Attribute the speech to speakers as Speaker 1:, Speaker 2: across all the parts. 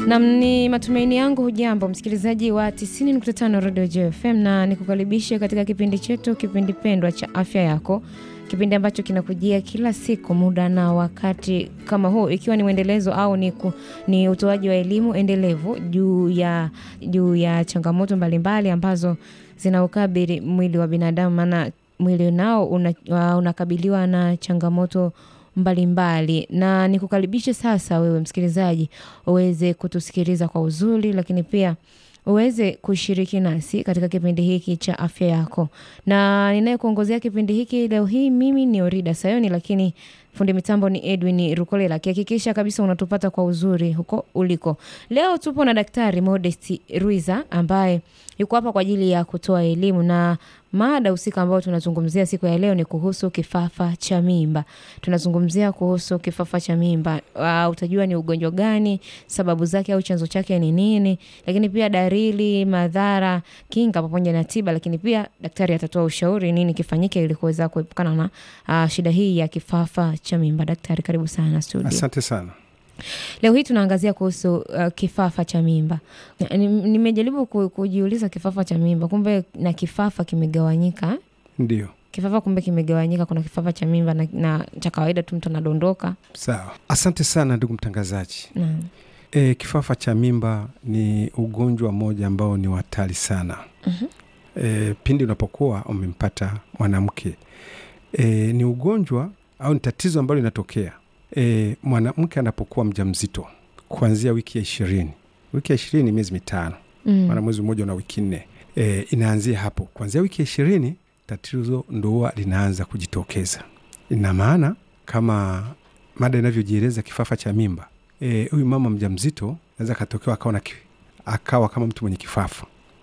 Speaker 1: Nam, ni matumaini yangu hujambo msikilizaji wa 90.5 Radio JFM, na nikukaribishe katika kipindi chetu, kipindi pendwa cha afya yako, kipindi ambacho kinakujia kila siku muda na wakati kama huu, ikiwa ni mwendelezo au ni, ku, ni utoaji wa elimu endelevu juu ya, juu ya changamoto mbalimbali ambazo zinaukabili mwili wa binadamu, maana mwili nao una, unakabiliwa na changamoto mbalimbali mbali. Na nikukaribishe sasa wewe msikilizaji uweze kutusikiliza kwa uzuri, lakini pia uweze kushiriki nasi katika kipindi hiki cha afya yako, na ninayekuongozea kipindi hiki leo hii mimi ni Orida Sayoni, lakini fundi mitambo ni Edwin Rukolela, akihakikisha kabisa unatupata kwa uzuri huko uliko. Leo tupo na Daktari Modest Ruiza ambaye yuko hapa kwa ajili ya kutoa elimu na mada husika ambayo tunazungumzia siku ya leo ni kuhusu kifafa cha mimba. Tunazungumzia kuhusu kifafa cha mimba. Uh, utajua ni ugonjwa gani, sababu zake au chanzo chake ni nini, lakini pia dalili, madhara, kinga pamoja na tiba, lakini pia daktari atatoa ushauri nini kifanyike ili kuweza kuepukana na uh, shida hii ya kifafa cha mimba. Daktari, karibu sana studio.
Speaker 2: Asante sana.
Speaker 1: Leo hii tunaangazia kuhusu uh, kifafa cha mimba. Nimejaribu kujiuliza kifafa cha mimba, kumbe na kifafa kimegawanyika.
Speaker 2: Ndio,
Speaker 1: Kifafa kumbe kimegawanyika, kuna kifafa cha mimba na, na cha kawaida tu mtu anadondoka.
Speaker 2: sawa. Asante sana ndugu mtangazaji.
Speaker 1: Naam.
Speaker 2: E, kifafa cha mimba ni ugonjwa mmoja ambao ni hatari sana.
Speaker 1: Mhm.
Speaker 2: E, pindi unapokuwa umempata mwanamke e, ni ugonjwa au ni tatizo ambalo linatokea e, mwanamke anapokuwa mjamzito kuanzia wiki ya ishirini. Wiki ya ishirini ni miezi mitano
Speaker 1: Mm.
Speaker 2: maana mwezi mmoja na wiki nne e, inaanzia hapo kuanzia wiki ya ishirini tatizo ndo huwa linaanza kujitokeza. Ina maana kama mada inavyojieleza kifafa cha mimba, e, huyu mama mjamzito naweza akatokewa akawa, na ki- akawa kama mtu mwenye kifafa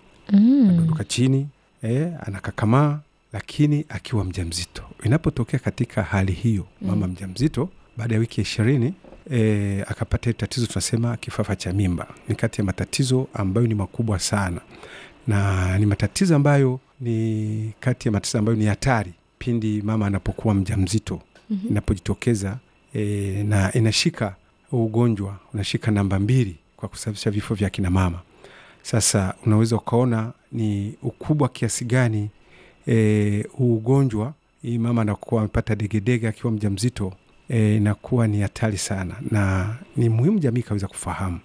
Speaker 1: Mm.
Speaker 2: anadondoka chini e, anakakamaa, lakini akiwa mjamzito. Inapotokea katika hali hiyo mama mjamzito baada ya wiki ya ishirini e, akapata hili tatizo, tunasema kifafa cha mimba. Ni kati ya matatizo ambayo ni makubwa sana, na ni matatizo ambayo ni kati ya matatizo ambayo ni hatari pindi mama anapokuwa mjamzito
Speaker 1: Mhm.
Speaker 2: inapojitokeza e, na inashika huu ugonjwa unashika namba mbili kwa kusababisha vifo vya kina mama. Sasa unaweza ukaona ni ukubwa kiasi gani e, huu ugonjwa hii mama anakuwa amepata degedege akiwa mjamzito e, inakuwa ni hatari sana, na ni muhimu jamii ikaweza kufahamu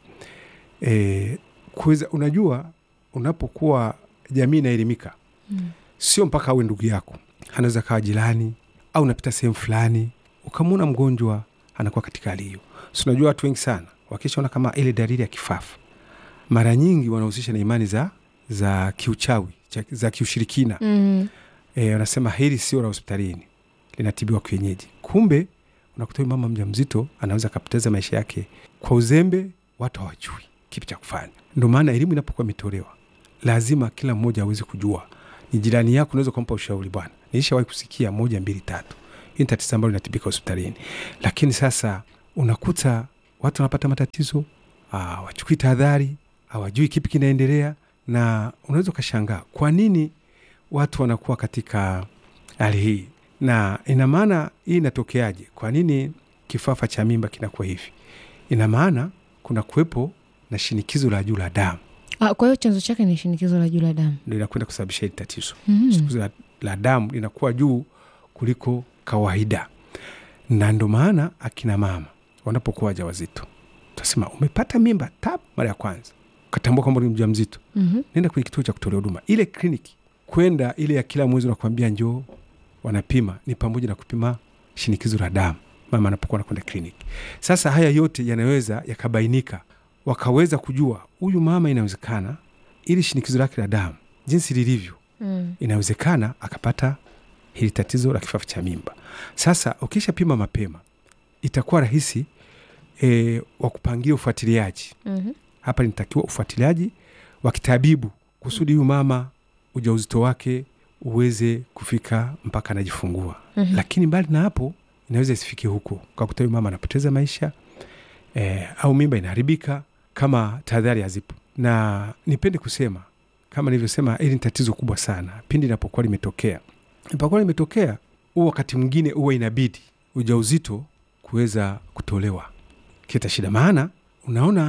Speaker 2: e, kuweza, unajua unapokuwa jamii inaelimika
Speaker 1: Mm.
Speaker 2: sio mpaka awe ndugu yako, anaweza kawa jirani au unapita sehemu fulani ukamwona mgonjwa anakuwa katika hali hiyo. Si unajua watu wengi sana wakishaona kama ile dalili ya kifafa, mara nyingi wanahusisha na imani za za kiuchawi cha- za kiushirikina
Speaker 1: Mm.
Speaker 2: e, wanasema hili sio la hospitalini, linatibiwa kienyeji. Kumbe unakuta huyu mama mjamzito anaweza akapoteza maisha yake kwa uzembe, watu hawajui kipi cha kufanya. Ndio maana elimu inapokuwa imetolewa, lazima kila mmoja aweze kujua. Ni jirani yako, unaweza kumpa ushauri, bwana, nilishawahi kusikia moja mbili tatu, hii ni tatizo ambalo linatibika hospitalini. Lakini sasa unakuta watu wanapata matatizo, ah, wachukui tahadhari, hawajui kipi kinaendelea, na unaweza ukashangaa kwa nini watu wanakuwa katika hali hii, na ina maana hii inatokeaje? Kwa nini kifafa cha mimba kinakuwa hivi? Ina maana kuna kuwepo na shinikizo la juu la damu,
Speaker 1: Ah, kwa hiyo chanzo chake ni shinikizo la juu la damu.
Speaker 2: ndo inakwenda kusababisha hili tatizo.
Speaker 1: Mm.
Speaker 2: Shinikizo la, la damu linakuwa juu kuliko kawaida, na ndo maana akina mama wanapokuwa wajawazito, tunasema umepata mimba tap, mara ya kwanza ukatambua kwamba ni mja mzito
Speaker 1: Mhm.
Speaker 2: nenda kwenye kituo cha kutolea huduma, ile kliniki kwenda ile ya kila mwezi, nakuambia njoo, wanapima ni pamoja na kupima shinikizo la damu mama anapokuwa anakwenda kliniki. Sasa haya yote yanaweza yakabainika, wakaweza kujua huyu mama, inawezekana ili shinikizo lake la damu jinsi lilivyo,
Speaker 1: Mm.
Speaker 2: inawezekana akapata hili tatizo la kifafa cha mimba. Sasa ukishapima mapema, itakuwa rahisi e, wa kupangia ufuatiliaji
Speaker 1: Mhm.
Speaker 2: hapa linatakiwa ufuatiliaji wa kitabibu kusudi huyu mama ujauzito wake uweze kufika mpaka anajifungua.
Speaker 1: Mhm.
Speaker 2: Lakini mbali na hapo, inaweza isifike huko, kakuta huyu mama anapoteza maisha eh, au mimba inaharibika kama tahadhari hazipo. Na nipende kusema kama nilivyosema, hili ni tatizo kubwa sana pindi inapokuwa limetokea. Inapokuwa limetokea, huu wakati mwingine huwa inabidi ujauzito kuweza kutolewa, kita shida. Maana unaona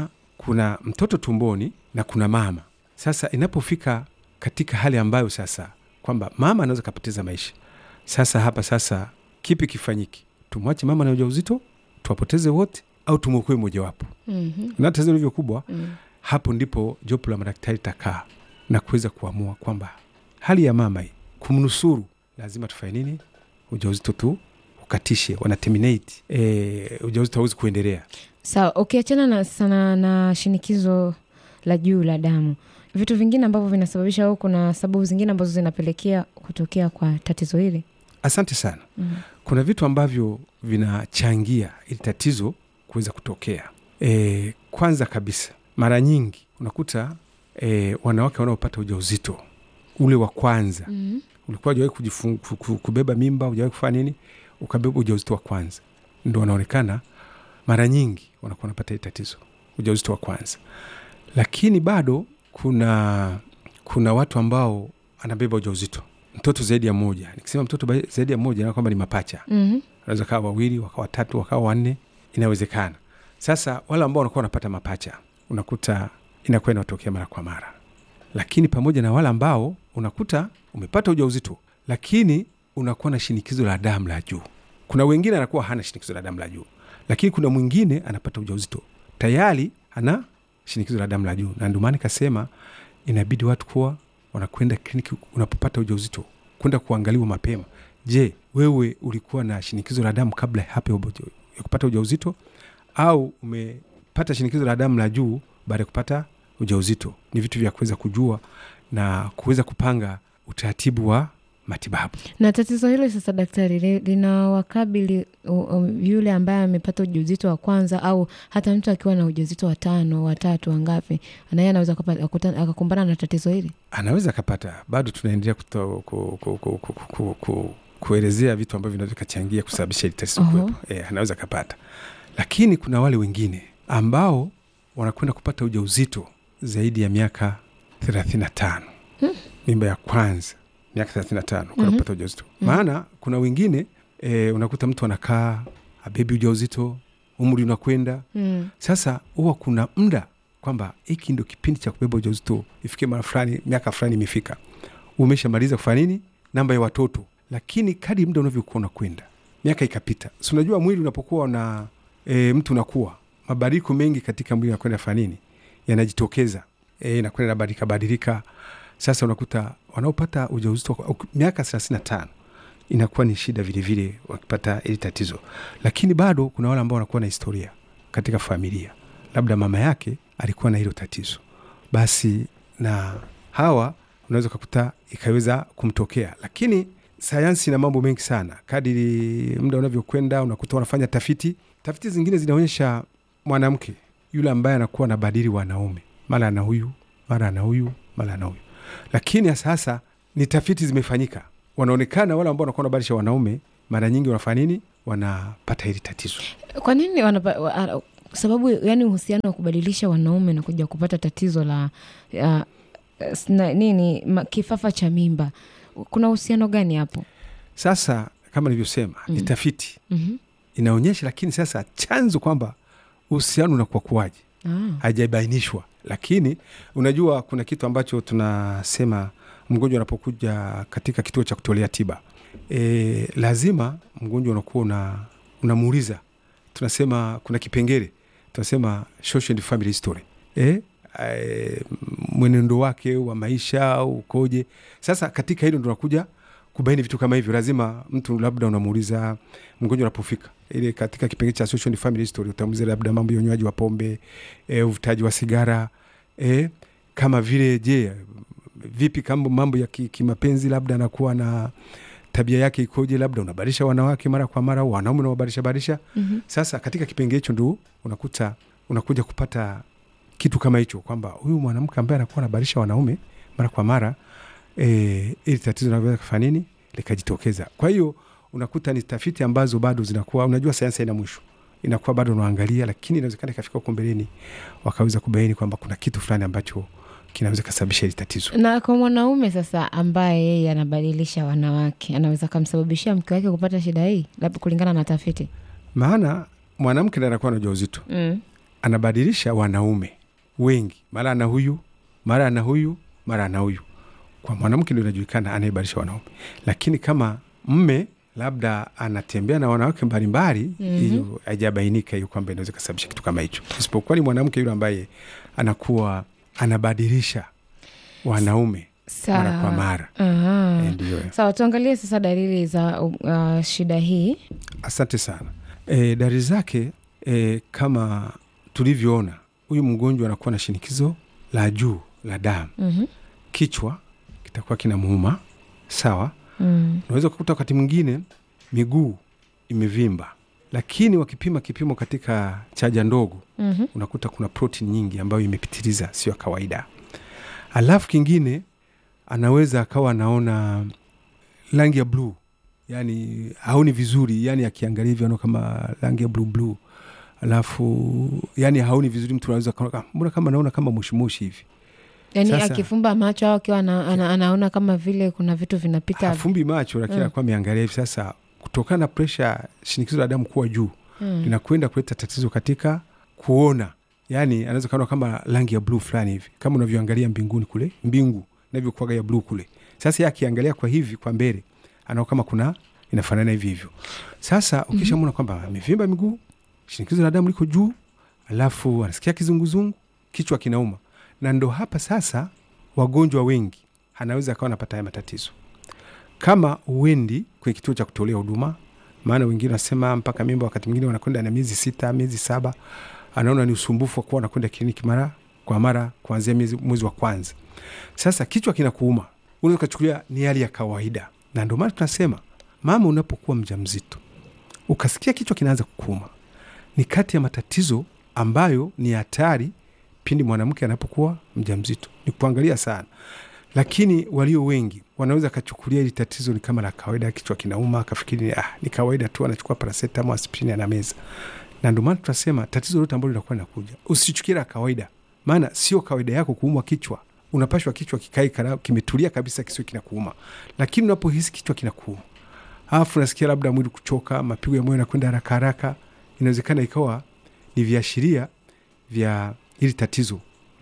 Speaker 2: kuna mtoto tumboni na kuna mama. Sasa inapofika katika hali ambayo sasa kwamba mama anaweza kapoteza maisha, sasa hapa sasa kipi kifanyiki? Tumwache mama na ujauzito tuwapoteze wote au tumwokoe mojawapo?
Speaker 1: Mhm.
Speaker 2: Na tatizo lilivyo kubwa
Speaker 1: Mm.
Speaker 2: hapo ndipo jopo la madaktari takaa na kuweza kuamua kwamba hali ya mama hii kumnusuru, lazima tufanye nini? Ujauzito tu ukatishe, wana terminate e, ujauzito hauwezi kuendelea.
Speaker 1: Sawa, ukiachana na sana na shinikizo la juu la damu, vitu vingine ambavyo vinasababisha au kuna sababu zingine ambazo zinapelekea kutokea kwa tatizo hili?
Speaker 2: Asante sana.
Speaker 1: Mm.
Speaker 2: Kuna vitu ambavyo vinachangia ili tatizo kuweza kutokea. E, kwanza kabisa, mara nyingi unakuta e, wanawake wanaopata ujauzito ule wa kwanza
Speaker 1: Mhm.
Speaker 2: ulikuwa hujawahi kujifung- ku- ku- kubeba mimba, hujawahi kufanya nini, ukabeba ujauzito wa kwanza, ndo wanaonekana mara nyingi wanakuwa wanapata hili tatizo, ujauzito wa kwanza. Lakini bado kuna kuna watu ambao anabeba ujauzito mtoto zaidi ya moja. Nikisema mtoto ba- zaidi ya moja, na kwamba ni mapacha,
Speaker 1: Mhm.
Speaker 2: wanaweza kawa wawili, wakawa watatu, wakawa wanne, inawezekana. Sasa wale ambao wanakuwa wanapata mapacha, unakuta inakuwa inatokea mara kwa mara lakini pamoja na wale ambao unakuta umepata ujauzito lakini unakuwa na shinikizo la damu la juu. Kuna wengine anakuwa hana shinikizo la damu la juu, lakini kuna mwingine anapata ujauzito tayari ana shinikizo la damu la juu, na ndio maana nikasema inabidi watu kuwa wanakwenda kliniki unapopata ujauzito, kwenda kuangaliwa mapema. Je, wewe ulikuwa na shinikizo la damu kabla hapo ya kupata ujauzito au umepata shinikizo la damu la juu baada ya kupata ujauzito? Ni vitu vya kuweza kujua na kuweza kupanga utaratibu wa matibabu.
Speaker 1: Na tatizo hili sasa, daktari, li- linawakabili u- u- yule ambaye amepata ujauzito wa kwanza au hata mtu akiwa na ujauzito wa tano, wa tatu, wangapi, naye anaweza akapa- akuta- akakumbana na tatizo hili?
Speaker 2: Anaweza akapata, bado tunaendelea kuto- ku- ku- ku- ku- ku- ku- kuelezea vitu ambavyo vinaweza vikachangia kusababisha hili tatizo
Speaker 1: Oho.
Speaker 2: kuwepo. E, anaweza akapata, lakini kuna wale wengine ambao wanakwenda kupata ujauzito zaidi ya miaka thelathini na tano mimba ya kwanza miaka thelathini na tano kwenda
Speaker 1: Mhm.
Speaker 2: kupata ujauzito maana kuna wengine e, unakuta mtu anakaa abebi ujauzito umri unakwenda
Speaker 1: Mm.
Speaker 2: sasa huwa kuna muda kwamba hiki ndo kipindi cha kubeba ujauzito ifike mara fulani miaka fulani imefika umeshamaliza kufanya nini namba ya watoto lakini kadi muda unavyokuwa unakwenda miaka ikapita si unajua mwili unapokuwa na e, mtu unakuwa mabadiliko mengi katika mwili unakwenda fanya nini yanajitokeza e, inakwenda nabadilika badilika sasa unakuta wanaopata ujauzito kwa- miaka thelathini na tano inakuwa ni shida vilevile wakipata hili tatizo lakini bado kuna wale ambao wanakuwa na historia katika familia labda mama yake alikuwa na hilo tatizo basi na hawa unaweza ukakuta ikaweza kumtokea lakini sayansi na mambo mengi sana kadiri muda unavyokwenda unakuta wanafanya tafiti tafiti zingine zinaonyesha mwanamke yule ambaye anakuwa anabadili wanaume mara ana huyu mara ana huyu mara ana huyu lakini sasa ni tafiti zimefanyika wanaonekana wale ambao wanakuwa wanabadilisha wanaume mara nyingi wanafanya nini wanapata hili tatizo
Speaker 1: Kwa nini wanapa, wa, a- sababu yani uhusiano wa kubadilisha wanaume na kuja kupata tatizo la ya, sna, nini ma, kifafa cha mimba, kuna uhusiano gani hapo?
Speaker 2: sasa kama nilivyosema ni
Speaker 1: Mm.
Speaker 2: tafiti
Speaker 1: Mhm.
Speaker 2: inaonyesha lakini sasa chanzo kwamba uhusiano unakuwa kuwaje
Speaker 1: Ah.
Speaker 2: haijabainishwa lakini unajua kuna kitu ambacho tunasema mgonjwa anapokuja katika kituo cha kutolea tiba e, lazima mgonjwa unakuwa una, unamuuliza tunasema kuna kipengele tunasema social and family history e, e, mwenendo wake wa maisha ukoje sasa katika hilo ndo nakuja kubaini vitu kama hivyo lazima mtu labda unamuuliza mgonjwa unapofika ile katika kipengele cha social and family history utamuuliza labda mambo ya unywaji wa pombe e, uvutaji wa sigara e, kama vile je vipi kama mambo ya ki- kimapenzi labda anakuwa na tabia yake ikoje labda unabadilisha wanawake mara kwa mara au wanaume unawabadilisha badilisha
Speaker 1: Mhm.
Speaker 2: sasa katika kipengele hicho ndo unakuta unakuja kupata kitu kama hicho kwamba huyu mwanamke ambaye anakuwa anabadilisha wanaume mara kwa mara e, ili tatizo linaweza kufanya nini likajitokeza kwa hiyo unakuta ni tafiti ambazo bado zinakuwa unajua sayansi haina mwisho inakuwa bado unaangalia lakini inawezekana ikafika huko mbeleni wakaweza kubaini kwamba kuna kitu fulani ambacho kinaweza kasababisha hili tatizo
Speaker 1: Na kwa mwanaume sasa ambaye yeye anabadilisha wanawake, anaweza kumsababishia mke wake kupata shida hii, labda kulingana na tafiti
Speaker 2: maana mwanamke ndiye anakuwa na ujauzito
Speaker 1: mm.
Speaker 2: anabadilisha wanaume wengi, mara ana huyu, mara ana huyu, mara ana huyu. Kwa mwanamke ndio inajulikana anayebadilisha wanaume, lakini kama mme labda anatembea na wanawake mbalimbali, hiyo
Speaker 1: Mhm.
Speaker 2: haijabainika hiyo kwamba inaweza kusababisha kitu kama hicho, isipokuwa ni mwanamke yule ambaye anakuwa anabadilisha wanaume mara kwa
Speaker 1: Sawa.
Speaker 2: mara.
Speaker 1: Aha.
Speaker 2: Eh, Ndio.
Speaker 1: Sawa, tuangalie sasa dalili za uh, shida hii.
Speaker 2: Asante sana. E, dalili zake e, kama tulivyoona, huyu mgonjwa anakuwa na shinikizo la juu la damu,
Speaker 1: Mhm.
Speaker 2: kichwa kitakuwa kinamuuma. Sawa,
Speaker 1: Mm.
Speaker 2: unaweza kukuta wakati mwingine miguu imevimba, lakini wakipima kipimo katika chaja ndogo
Speaker 1: Mhm.
Speaker 2: unakuta kuna protein nyingi ambayo imepitiliza, sio ya kawaida. Alafu kingine anaweza akawa anaona rangi ya bluu, yani haoni vizuri, yani akiangalia hivyo anaona kama rangi ya bluu bluu, alafu yani haoni vizuri. Mtu anaweza kaona "Ah, mbona kama naona kama mushumushi hivi,
Speaker 1: Yaani
Speaker 2: Sasa-
Speaker 1: akifumba macho au akiwa ana, ana, anaona kama vile kuna vitu vinapita.
Speaker 2: hafumbi macho, lakini
Speaker 1: Mm.
Speaker 2: anakuwa ameangalia hivi. Sasa kutokana na presha, shinikizo la damu kuwa juu
Speaker 1: Mm.
Speaker 2: linakwenda kuleta tatizo katika kuona, yani anaweza kaona kama rangi ya bluu fulani hivi, kama unavyoangalia mbinguni kule, mbingu inavyokuwaga ya bluu kule. Sasa yeye akiangalia kwa hivi kwa mbele, anaona kama kuna inafanana hivi hivyo. Sasa ukishamwona kwamba amevimba miguu, shinikizo la damu liko juu, alafu anasikia kizunguzungu, kichwa kinauma, na ndo hapa sasa wagonjwa wengi anaweza akawa anapata haya matatizo kama uendi kwenye kituo cha kutolea huduma maana wengine wanasema mpaka mimba wakati mwingine wanakwenda na miezi sita miezi saba anaona ni usumbufu wa kuwa wanakwenda kliniki mara kwa mara kuanzia miezi- mwezi wa kwanza sasa kichwa kinakuuma unaweza ukachukulia ni hali ya kawaida na ndio maana tunasema mama unapokuwa mja mzito ukasikia kichwa kinaanza kukuuma ni kati ya matatizo ambayo ni hatari pindi mwanamke anapokuwa mja mzito ni kuangalia sana lakini walio wengi wanaweza akachukulia hili tatizo ni kama la kawaida, kichwa kinauma, akafikiri ah, ni kawaida tu, anachukua paracetamol, aspirini, anameza. Na ndio maana tunasema tatizo lote ambalo linakuwa linakuja usichukie la kawaida, maana sio kawaida yako kuumwa kichwa. Unapashwa kichwa kikae kara- kimetulia kabisa, kisio kinakuuma, lakini unapohisi kichwa kinakuuma alafu nasikia labda mwili kuchoka, mapigo ya moyo yanakwenda haraka haraka, inawezekana ikawa ni viashiria vya hili tatizo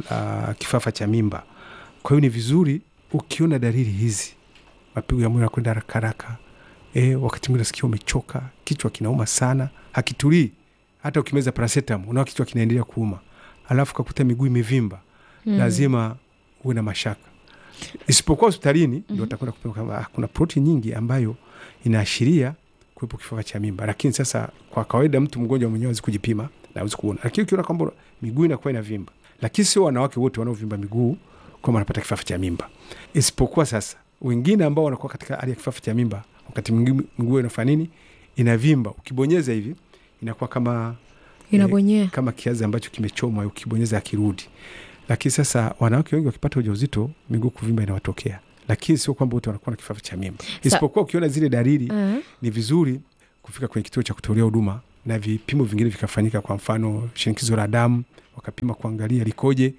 Speaker 2: la kifafa cha mimba. Kwa hiyo ni vizuri ukiona dalili hizi, mapigo ya moyo yanakwenda haraka haraka, e, wakati mwingine nasikia umechoka, kichwa kinauma sana, hakitulii. Hata ukimeza paracetamol unao kichwa kinaendelea kuuma, alafu kakuta miguu imevimba,
Speaker 1: Mm.
Speaker 2: lazima uwe na mashaka, isipokuwa hospitalini ndio watakwenda kupima kama ah, kuna protein nyingi ambayo inaashiria kuwepo kifafa cha mimba. Lakini sasa kwa kawaida mtu mgonjwa mwenyewe hawezi kujipima na hawezi kuona, lakini ukiona kwamba miguu inakuwa inavimba, lakini sio wanawake wote wanaovimba miguu kwamba wanapata kifafa cha mimba, isipokuwa sasa wengine ambao wanakuwa katika hali ya kifafa cha mimba, wakati mwingine miguu inafanya nini, inavimba, ukibonyeza hivi inakuwa kama
Speaker 1: Inabonyea.
Speaker 2: kama kiazi ambacho kimechomwa, ukibonyeza akirudi. Lakini sasa wanawake wengi wakipata ujauzito miguu kuvimba inawatokea, lakini sio kwamba wote wanakuwa na kifafa cha mimba, isipokuwa ukiona zile dalili
Speaker 1: Ah.
Speaker 2: ni vizuri kufika kwenye kituo cha kutolea huduma na vipimo vingine vikafanyika. Kwa mfano shinikizo la damu wakapima kuangalia likoje,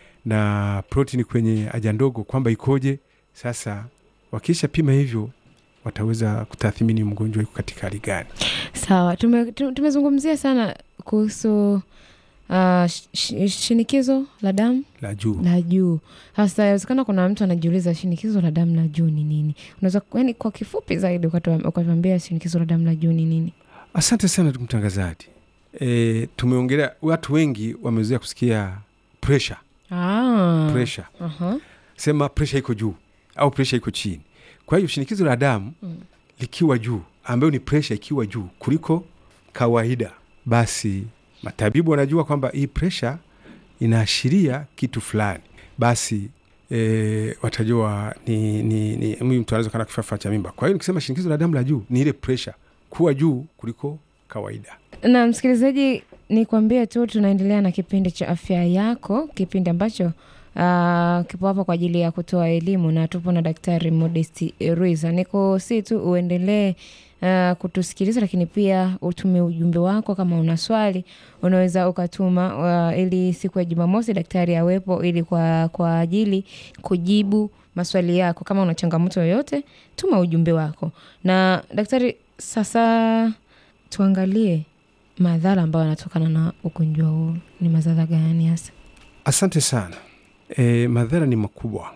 Speaker 2: na protini kwenye haja ndogo kwamba ikoje. Sasa wakisha pima hivyo, wataweza kutathmini mgonjwa yuko katika hali gani.
Speaker 1: Sawa, tume, tu- tumezungumzia sana kuhusu uh, sh- sh- shinikizo la damu
Speaker 2: La juu
Speaker 1: la juu. Sasa inawezekana kuna mtu anajiuliza shinikizo la damu la juu ni nini? Unaweza yani, kwa kifupi zaidi ukatu- ukatuambia shinikizo la damu la juu ni nini?
Speaker 2: Asante sana ndugu mtangazaji. E, tumeongelea watu wengi wamezoea kusikia presha
Speaker 1: Ah.
Speaker 2: presha,
Speaker 1: Aha.
Speaker 2: sema presha iko juu au presha iko chini. Kwa hiyo shinikizo la damu
Speaker 1: Mm.
Speaker 2: likiwa juu, ambayo ni presha ikiwa juu kuliko kawaida, basi matabibu wanajua kwamba hii presha inaashiria kitu fulani, basi e, watajua ni, ni, ni huyu mtu anaweza kana kifafa cha mimba. Kwa hiyo nikisema shinikizo la damu la juu ni ile presha kuwa juu kuliko kawaida.
Speaker 1: Na msikilizaji, ni kuambie tu tunaendelea na kipindi cha afya yako, kipindi ambacho uh, kipo hapa kwa ajili ya kutoa elimu na tupo na Daktari Modesti Ruiza. Niko si tu uendelee uh, kutusikiliza, lakini pia utume ujumbe wako. Kama una swali unaweza ukatuma uh, ili siku ya Jumamosi daktari awepo ili kwa, kwa ajili kujibu maswali yako. Kama una changamoto yoyote, tuma ujumbe wako. Na daktari, sasa tuangalie madhara ambayo yanatokana na ugonjwa huu. Ni madhara gani hasa?
Speaker 2: Asante sana. E, madhara ni makubwa,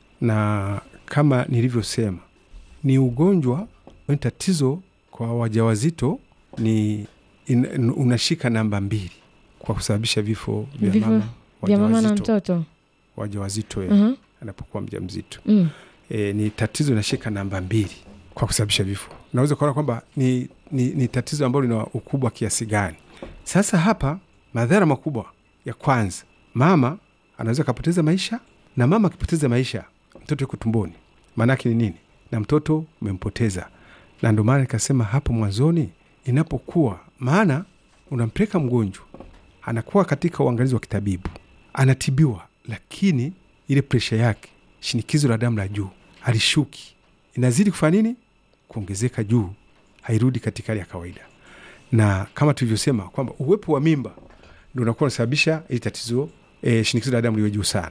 Speaker 2: na kama nilivyosema, ni ugonjwa ni tatizo kwa wajawazito, ni in, unashika namba mbili kwa kusababisha vifo vya
Speaker 1: Vifo
Speaker 2: mama
Speaker 1: vya mama na
Speaker 2: wajawazito,
Speaker 1: mtoto
Speaker 2: wajawazito e,
Speaker 1: uh-huh.
Speaker 2: anapokuwa mjamzito
Speaker 1: mm.
Speaker 2: e, ni tatizo inashika namba mbili kwa kusababisha vifo. Naweza kuona kwamba ni, ni, ni tatizo ambalo lina ukubwa kiasi gani. Sasa hapa madhara makubwa ya kwanza, mama anaweza akapoteza maisha, na mama akipoteza maisha, mtoto yuko tumboni, maanake ni nini? Na mtoto umempoteza. Na ndio maana nikasema hapo mwanzoni, inapokuwa maana unampeleka mgonjwa, anakuwa katika uangalizi wa kitabibu, anatibiwa, lakini ile presha yake, shinikizo la damu la juu alishuki, inazidi kufanya nini? Kuongezeka juu, hairudi katika hali ya kawaida. Na kama tulivyosema kwamba uwepo wa mimba ndo unakuwa unasababisha ili tatizo e, shinikizo la damu liwe juu sana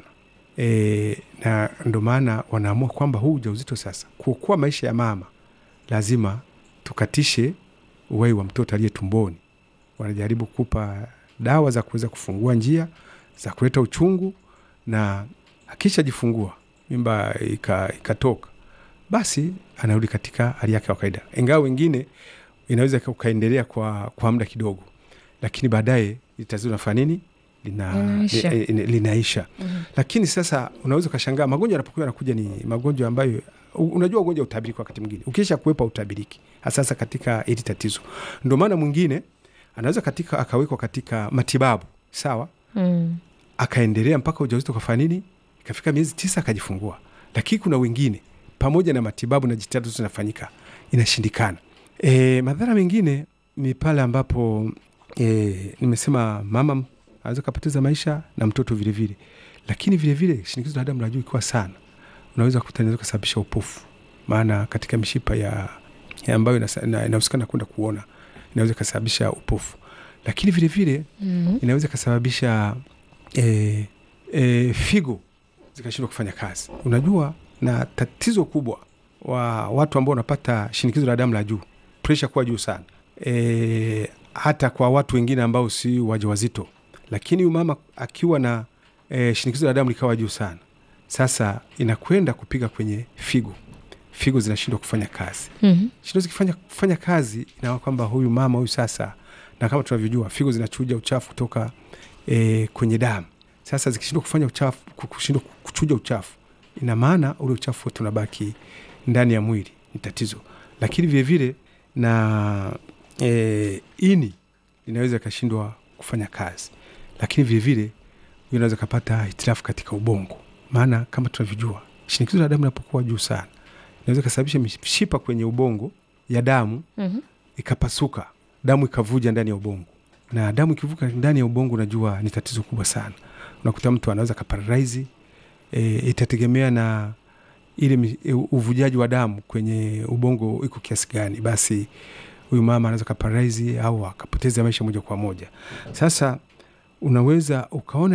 Speaker 2: e, na ndo maana wanaamua kwamba huu ujauzito sasa, kuokoa maisha ya mama, lazima tukatishe uhai wa mtoto aliye tumboni. Wanajaribu kupa dawa za kuweza kufungua njia za kuleta uchungu, na akishajifungua mimba ika- ikatoka, basi anarudi katika hali yake ya kawaida, ingawa wengine inaweza ukaendelea kwa, kwa muda kidogo, lakini baadaye tatizo linafanya nini? Lina,
Speaker 1: Linaisha.
Speaker 2: li- li- linaisha.
Speaker 1: Mhm.
Speaker 2: Lakini sasa unaweza ukashangaa magonjwa yanapokuwa yanakuja ni magonjwa ambayo u- unajua ugonjwa utabiriki wakati mwingine ukisha kuwepa utabiriki hasasa katika hili tatizo. Ndio maana mwingine anaweza katika akawekwa katika matibabu sawa,
Speaker 1: Mm.
Speaker 2: akaendelea mpaka ujauzito ukafanya nini, ikafika miezi tisa akajifungua. Lakini kuna wengine pamoja na matibabu na jitihada zote zinafanyika inashindikana. E, madhara mengine ni pale ambapo e, nimesema mama anaweza kapoteza maisha na mtoto vilevile vile. Lakini vilevile shinikizo la damu la juu ikiwa sana unaweza kukuta inaweza kusababisha upofu, maana katika mishipa ya, ya ambayo inasa- ina- inahusikana kwenda kuona inaweza ikasababisha upofu, lakini vilevile
Speaker 1: Mm.
Speaker 2: inaweza ikasababisha e, e, figo zikashindwa kufanya kazi. Unajua, na tatizo kubwa wa watu ambao wanapata shinikizo la damu la juu, presha kuwa juu sana e, hata kwa watu wengine ambao si wajawazito, lakini huyu mama akiwa na e, shinikizo la damu likawa juu sana, sasa inakwenda kupiga kwenye figo, figo zinashindwa kufanya kazi
Speaker 1: Mhm.
Speaker 2: shindo zikifanya kufanya kazi inaona kwamba huyu mama huyu sasa, na kama tunavyojua figo zinachuja uchafu kutoka e, kwenye damu. Sasa zikishindwa kufanya uchafu, ku- kushindwa kuchuja uchafu, ina maana ule uchafu wote unabaki ndani ya mwili, ni tatizo. Lakini vilevile na e, ini linaweza ikashindwa kufanya kazi, lakini vilevile huyu anaweza kapata hitilafu katika ubongo, maana kama tunavyojua shinikizo la damu linapokuwa juu sana inaweza ikasababisha mishipa kwenye ubongo ya damu
Speaker 1: Mhm.
Speaker 2: ikapasuka, damu ikavuja ndani ya ubongo, na damu ikivuka ndani ya ubongo, unajua ni tatizo kubwa sana. Unakuta mtu anaweza kaparalaizi. E, itategemea na ile mi- e, uvujaji wa damu kwenye ubongo iko kiasi gani, basi huyu mama anaweza kaparalaizi au akapoteza maisha moja kwa moja. Sasa unaweza ukaona